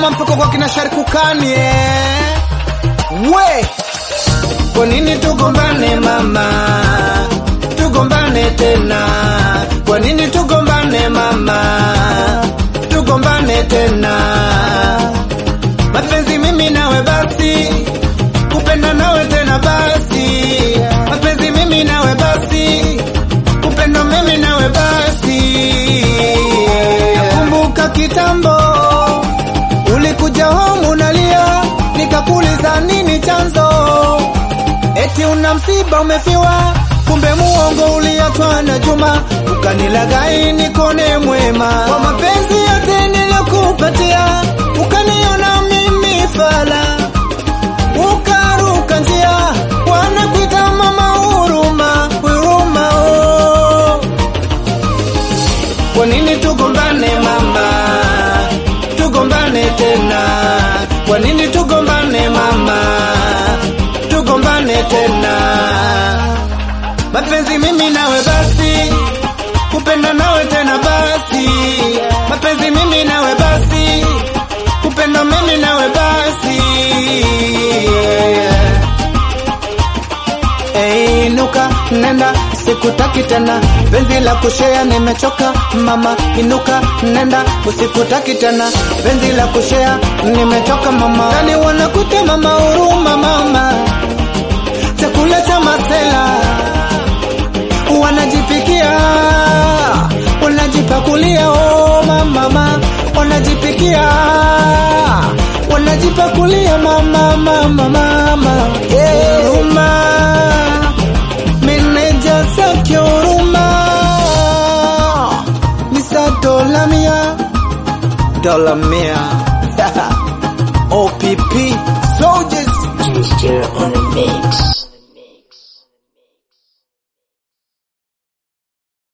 Dodoma mpaka kwa kina Sharikukani eh. We, kwa nini tugombane mama, tugombane tena? Kwa nini tugombane mama, tugombane tena? Mapenzi mimi nawe basi, kupenda nawe tena basi, mapenzi mimi nawe basi, kupenda mimi nawe basi. Nakumbuka kitambo ulikuja home unalia, nikakuuliza nini chanzo, eti una msiba umefiwa, kumbe muongo uliachwa na Juma, ukanilaghai nikone mwema kwa mapenzi yote nilokupatia, ukaniona mimi fala, ukaruka njia, wanakuita mama huruma, huruma oh. Kwa nini tugombane mama, tugombane tena? Kwa nini tugombane mama, tugombane tena? Mapenzi mimi nawe basi, kupenda nawe tena basi, mapenzi mimi nawe basi, kupenda mimi nawe basi Hey, inuka nenda, sikutaki tena penzi la kushea, nimechoka mama. Inuka nenda, usikutaki tena penzi la kushea, nimechoka mama. Nani wanakuta mama huruma mama, chakula cha masela wanajipikia, wanajipakulia, oh mama, wanajipikia, wanajipakulia mama, mama, mama, yeah. Huruma, meneja Sakio huruma, Mr. Dola Mia, Dola Mia, OPP, soldiers Gesture on the mix.